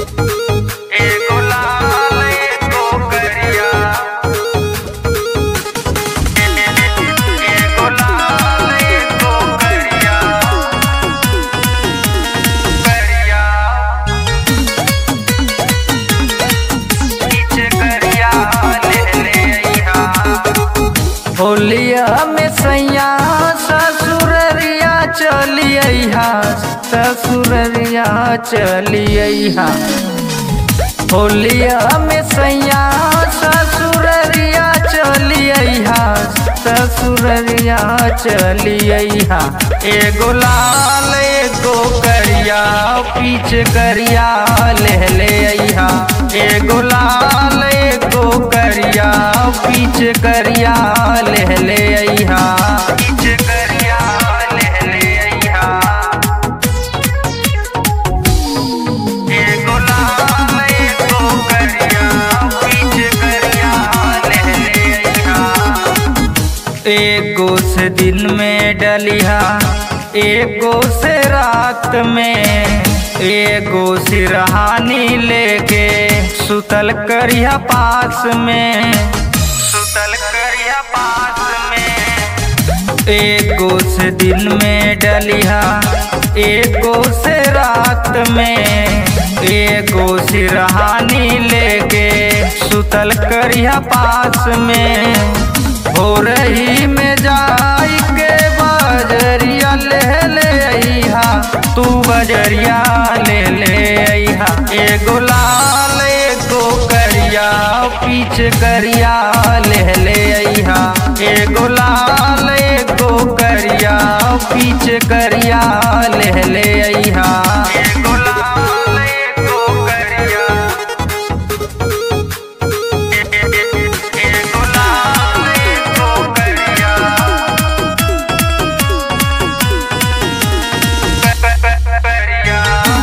एगो लाल एगो करिया एगो लाल एगो करिया करिया नीचे करिया ले ले अइहा होलिया में सैया ससुररिया चलिया ससुररिया चलिया होलिया में सैया ससुररिया चलिया ससुररिया चलिया एगो लाल एगो करिया पीछे करिया ले ले अइहा एगो लाल एगो करिया पीछे करिया ले ले अइहा पीछे करिया ले ले अइहा एगो लाल एगो करिया पीछे करिया ले ले अइहा एगो से दिन में डलिहा एगो से रात में एगो सिरहानी लेके सुतल करिया पास में सुतल करिया पास में एगो से दिन में डलिहा एगो से रात में एगो सिरहानी लेके सुतल करिया पास में हो रही में जाई के बजरिया ले ले अइहा तू बजरिया ले ले अइहा एगो लाल एगो करिया पीछे करिया ले ले अइहा एगो लाल एगो करिया पीछे करिया ले ले अइहा एगो लाल एगो करिया एगो लाल एगो करिया करिया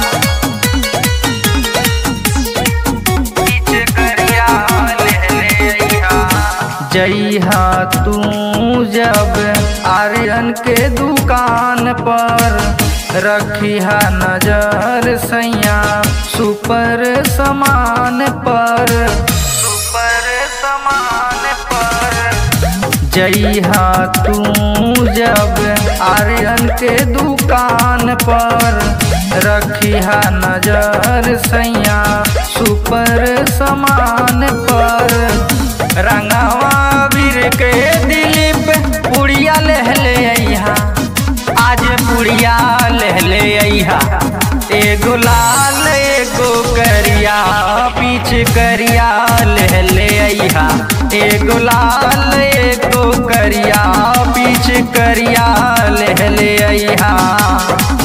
पीछे करिया ले ले अइहा जइहा तू जब आर्यन के दुकान पर रखिहा नजर सैया सुपर समान पर सुपर समान पर जइहा तू जब आर्यन के दुकान पर रखिहा नजर सैया सुपर समान पर रंगवा वीर के दिलीप पुड़िया ले ले अइहा आज पुड़िया ले ले अइहा एगो लाल एगो करिया पीछे करिया ले ले अइहा एगो लाल एगो करिया पीछे करिया ले ले अइहा